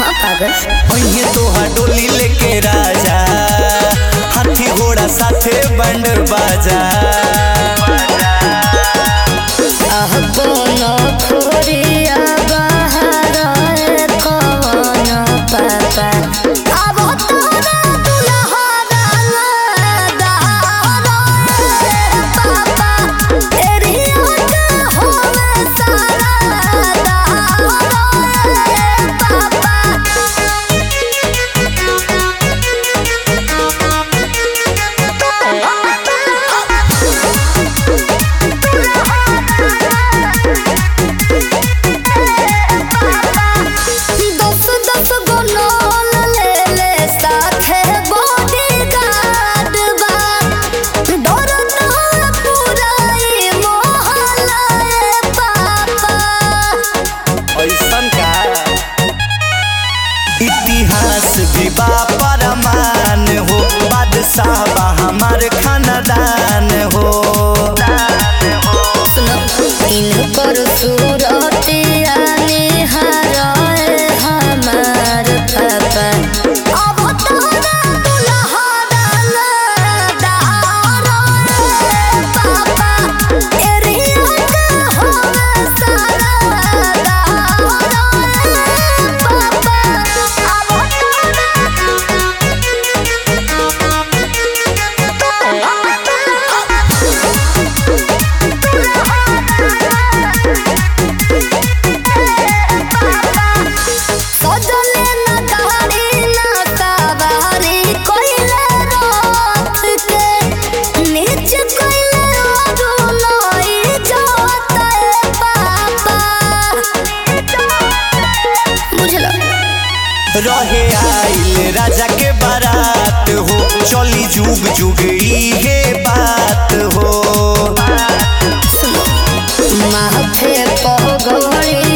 पागल पहिए तोहा डोली लेके राजा हाथी घोड़ा साथे बंड बाजा आह कोनो खोरिया बहार कौन पापा अब तोरा दुल्हा दाना पापा तेरी आँख होवे सारा पापा दस दस गो नौल ले ले साथे बॉडीगार्ड बा डर ना पूरा ई मोहल्ला ए पापा ऐसन का इतिहास भी बा परमान हो बादशाह बा हमार खानदान हो सुनो इनकर सूरतिया निहारे हमार पापा अब तोरा दुल्हा दाना पापा तेरी आँख होवे सारा पापा अब सजले ना गाड़ी ना सवारी कोइले रात के नीच कोइले अरुणाई जाता है पापा बुझलो रहे आइल राजा के बारात हो चली जुग जुग इहे बात हो माथे पगड़ी